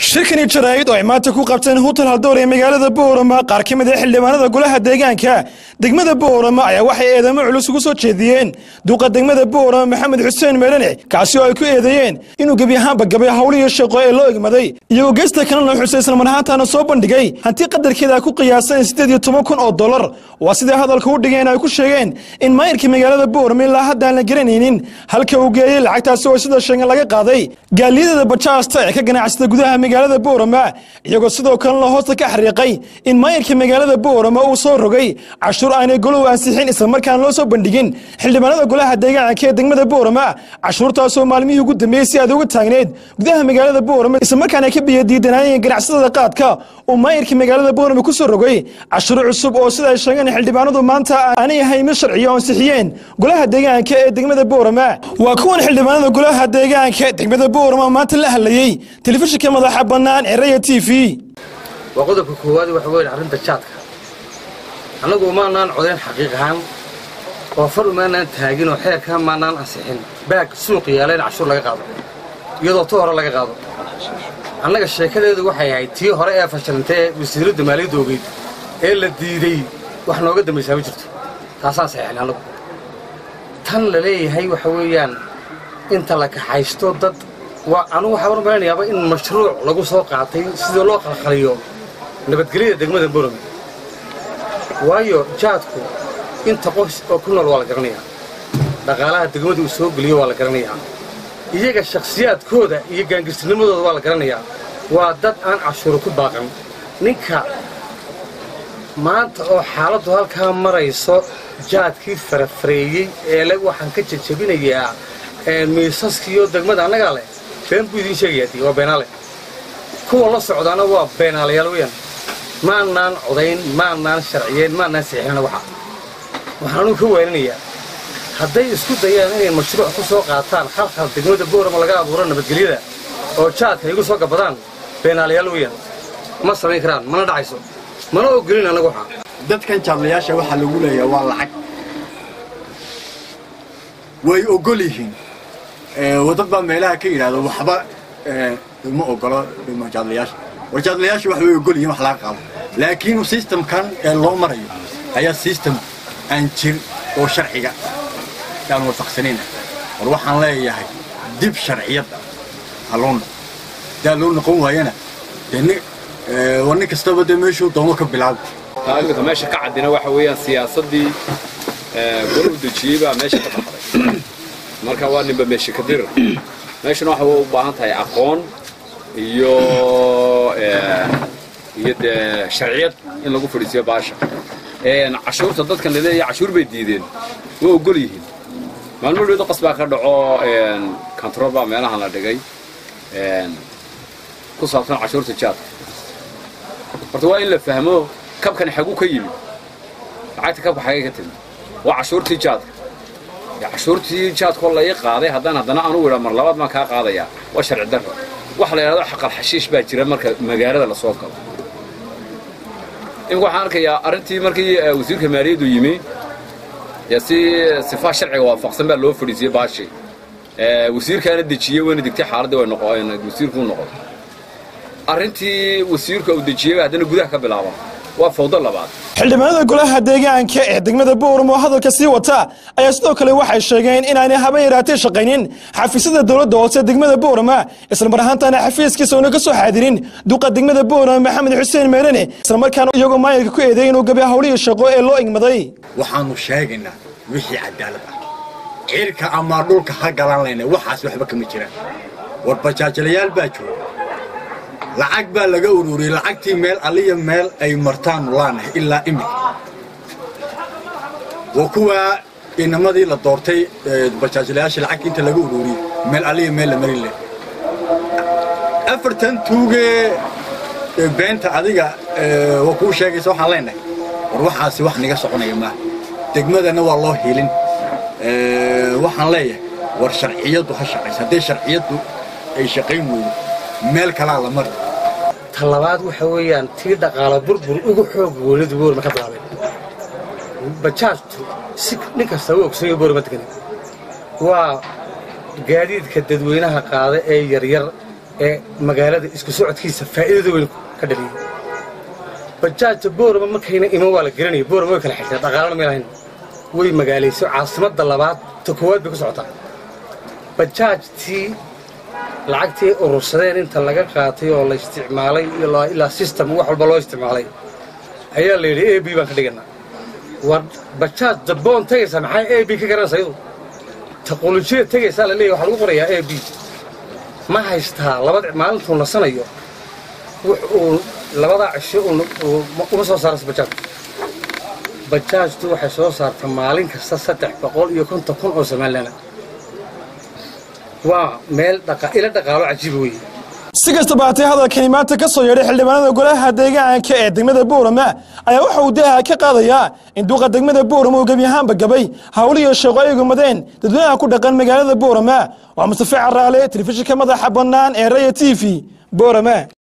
shirkani jaraa'id oo ay maanta ku qabteen hutel haldoor ee magaalada boorama qaar ka mid a xildhibaanada golaha deegaanka degmada boorama ayaa waxay eedamo culus ugu soo jeediyeen duuqa degmada boorama maxamed xuseen meerane kaasi oo ay ku eedeeyeen inuu gebi ahaanba gabay howlihii shaqo ee loo egmaday iyagoo geesta kalena xusay islamar ahaantaana soo bandhigay hanti qadarkeeda ku qiyaasan siddeed iyo toban kun oo dollar waa siday hadalka u dhigeen ay ku sheegeen in maayirka magaalada boorama ilaa haddaan la garanaynin halka uu geeyey lacagtaasi oo sida sheegan laga qaaday gaaliyadada bajaasta ee ka ganacsada gudaha magaalada boorama iyagoo sidoo kalena hoosta ka xariiqay in maayirka magaalada boorama uu soo rogay cashuur aanay golow ansixin islamarkaan loo soo bandhigin xildhibaanada golaha deegaanka ee degmada boorama cashuurtaasoo maalmihii ugu dambeeyey si aad uga taagneed gudaha magaalada boorama islamarkaan ay ka biyadiidanaayeen ganacsatada qaadka uu maayirka magaalada boorama ku soo rogay cashuur cusub oo sida ay sheegeen xildhibaanadu maanta aanay ahayn mid sharciya oo ansixiyeen golaha deegaanka ee degmada boorama waa kuwan xildhibaanada golaha deegaanka degmada boorama maanta la hadlayey telefishinka madaxa bannaan ee raya t v waa qodobka koowaad waxa weyn arrinta jaadka annagu maanaan codayn xaqiiq ahaan oo far umaanaan taagin oo xeerkaa maanaan ansixin baag suuq yaala in cashuur laga qaado iyadoo tu hore laga qaado annaga sheekadeedu waxay ahayd tii hore ee fashilantay ee wasiiradda maaliyadda ogeyd ee la diiday wax nooga dambaysaa ma jirto taasaan saxeexin annagu tan la leeyahay waxa weeyaan inta la kaxaysto dad waa anugu waxaa war malaynayaaba in mashruuc lagu soo qaatay sidii loo qalqaliyo nabadgelyada degmada borome waayo jaadku inta qoys oo ku nool waa la garanayaa dhaqaalaha degmada uu soo geliyo waa la garanayaa iyaga shakhsiyaadkooda iyo gaangirtinimadooda waa la garanayaa waa dad aan cashuuro ku baaqan ninka maanta oo xaaladdu halkaa marayso jaadkii farafareeyey ee le waxaan ka jajabinayaa miisaskiiyo degmada annagaa leh been buu idiin sheegayaa dii waa beenaale kuwa la socdaana waa beenaalayaal weyaan maanaan codayn maanaan sharciyeyn maanaan saxiixina waxa waxaan anugu ka weelinayaa hadday isku dayaan inay mashruuc ku soo qaataan khalkhal degmada boorama laga abuuro nabadgelyada oo jaadka igu soo gabadaan beenaalayaal weyaan ma samayn karaan mana dhacayso mana ogolin annagu waxa dadkan jaadlayaasha waxaa lagu leeyaha waa lacag way ogol yihiin wadad baa meelaha ka yidhaahdo waxba ma ogolo jaadlayaasha war jaadlayaasha wax way ogol yihiin wax laga qaado laakiin sistamkan ee loo marayo ayaa sistem aan jir oo sharciga aan waafaqsanayna war waxaan leeyahay dib sharciyadda halloona hadaa loo noqon waayana dee war nin kastaba dee meeshuu doomo ka bilaabo imika meesha ka caddina waxa weeyaan siyaasaddii goluhu dejiyey baa meesha ka baxday marka waa ninba meesha ka dira meeshana waxa u baahan tahay aqoon iyo iyo dee sharciyad in lagu fadhiisiyo baasha cashuurta dadkan laleeyahay cashuur bay diideen waa ogol yihiin maalmo dheedo qas baa ka dhaco control baa meelahan la dhigay ku saabsan cashuurta jaadka horta waa in la fahmo kabkani xagu ka yimid lacagta kabka xagay ka timid waa cashuurtii jaadka cashuurtii jaadkoo la ii qaaday haddaan haddana anugu idhaa mar labaad baan kaa qaadayaa waa sharci darro waxa la yidhahdo xaqal xashiish baa jira marka magaalada la soo galo imika waxaan arkayaa arrintii markii wasiirka maaliyaddu yimi si sifaa sharciga waafaqsan baa loo fadhiisiyey baashi wasiirkaana dejiyey wayna degtay xaaladii way noqon wasiirkuu noqon arrintii wasiirka uu dejiyey haddana gudaha ka bilaaban waa fawdo labaad xildhibaanada golaha deegaanka ee degmada booramo oo hadalka sii wata ayaa sidoo kale waxay sheegeen inaanay haba yaraatee shaqaynin xafiisyada dowladda hoose degmada boorama islamar ahaantaana xafiiskiisa una ka soo xaadirin duqa degmada boorama maxamed xuseen meerane islamarkaana iyagoo maayirka ku eedeey inuu gabi howlihii shaqo ee loo egmaday waxaannu sheegaynaa wixii cadaalad ah cirka ama dhulka ha galan layna waxaas waxba kama jiraan war bajaajalayaal baa jooga lacag baa laga ururiyey lacagtii meel aliya meel ay martaannu laanahay ilaa imika waa kuwaa inamadii la doortay bajaajlayaasha lacagta inta laga ururiyey meel aliya meel la marin leh afartan tuugee beenta adiga waa kuu sheegaysa waxaan leenahay war waxaasi wax niga soconaya maaha degmadana waa loo hiilin waxaan leeyahay war sharciyaddu ha shaqaysa hadday sharciyaddu ay shaqayn weydo meel kalaa la mari ta labaad waxa weeyaan tii dhaqaala burbur ugu xoog goolida boorma ka bilaabay bajaajtu si nin kasta u ogsoonyo boorma degani waa gaadiidka dadweynaha qaada ee yaryar ee magaalada isku socodkiisa faa'iidada weyn ka dhaliyey bajaajta boorama markayna iman waa la gelinaya boorama way kala xigtay dhaqaalana may lahayn way magaalayso caasimadda labaad ta koowaad bay ku socotaa bajaajtii lacagtii urursadeen inta laga qaatay oo la isticmaalay ilaa system wax walba loo isticmaalay ayaa la yidhi a b baan ka dhiganaa war bajaaj daboon tegaysaa maxaa a b ka garanaysa iyadu taqolojiyada tegaysaa la leeyahy waxaa lagu qorayaa a b ma haystaa labada maalintuu nasanayo wux uu labadaa cisho uma soo saaraysa bajaajku bajaajtu waxay soo saarta maalin kasta saddex boqol iyo konton kun oo somalilaana waa meel ila dhaqaalo cajiiba weeye si kastaba haatee hadalkani maanta ka soo yeedhay xildhibaanada golaha deegaanka ee degmada boorama ayaa waxa uu daaha ka qaadayaa in duuqa degmada boorama uu gebi ahaanba gabay hawliyo shaqo ay gumadeen dadweynaha ku dhaqan magaalada boorama waa mustafe caraale telefishinka madaxa bannaan ee raya t v boorama